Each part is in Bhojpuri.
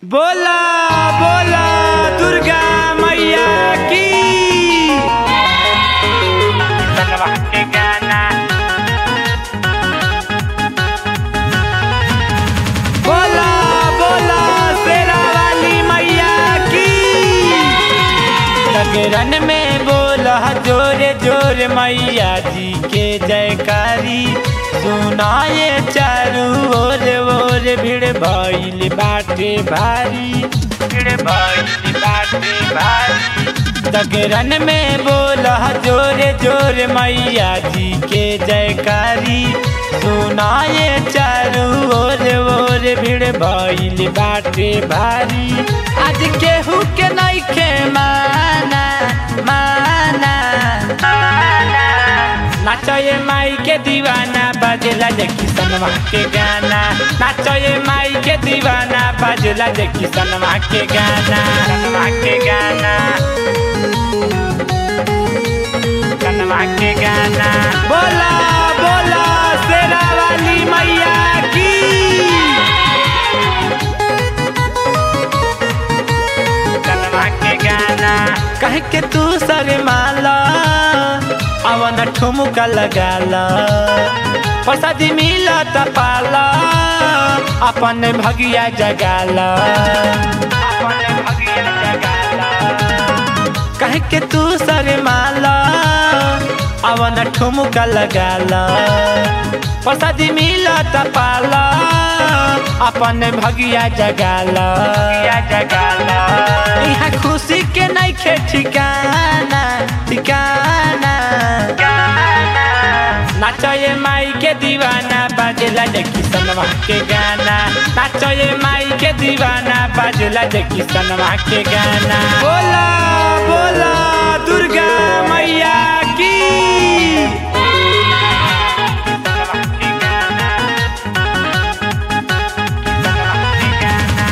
बोला बोला दुर्गा मैया की तलवा के गाना बोला बोला शेरा वाली मैया की लगरन में बोला जोरे जोरे मैया जी के जयकारी सुनाए चारू ओर ओर भीड़ भइल बाटे भारी भीड़ भइल बाटे भारी तगरन में बोला जोरे जोरे मैया जी के जयकारी सुनाए चारू ओर ओर भीड़ भइल बाटे भारी आज केहू के नइखे माना माना माना नाचये माई के दीवाना बाजेला देखी सनमा के गाना नाचये माई के दीवाना बाजेला देखी सनमा के गाना सनमा के गाना सनमा के गाना बोला बोला शेरा वाली मैया की सनमा के गाना कह के तू सर माला अवन ठुमका लगाला प्रसादी मिला त पाला अपन भगिया जगाला अपन भगिया जगाला कह के तू सर माला अवन ठुमका लगाला प्रसादी मिला त पाला अपन भगिया जगाला भगिया जगाला यहाँ खुशी के नइखे ठिकाना ठिकाना नाचये माई के दीवाना बाजेला देखी सनवा के गाना नाचये माई के दीवाना बाजेला देखी सनवा के गाना बोला बोला दुर्गा मैया की सनवा के गाना सनवा के गाना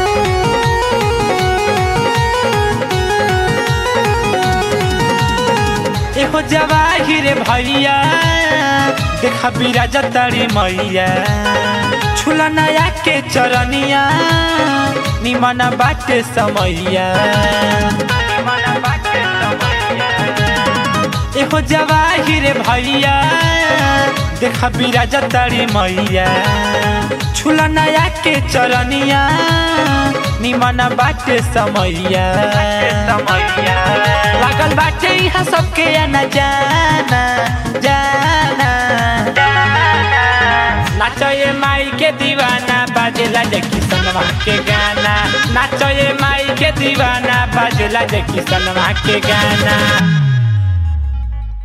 एहो जवाहिर भैया देखा बिराज तड़ी मैया छुला नया के चरनिया निमन बाटे समैया निमन बाटे समैया एहो जवाहिर भैया देखा बिराज तड़ी मैया छुला नया के चरनिया निमन बाटे समैया समैया लागल बाटे यहाँ सबके आना जाना जाना नाचये माई के दीवाना बाजेला देखी सनवा के गाना नाचये माई के दीवाना बाजेला देखी सनवा के गाना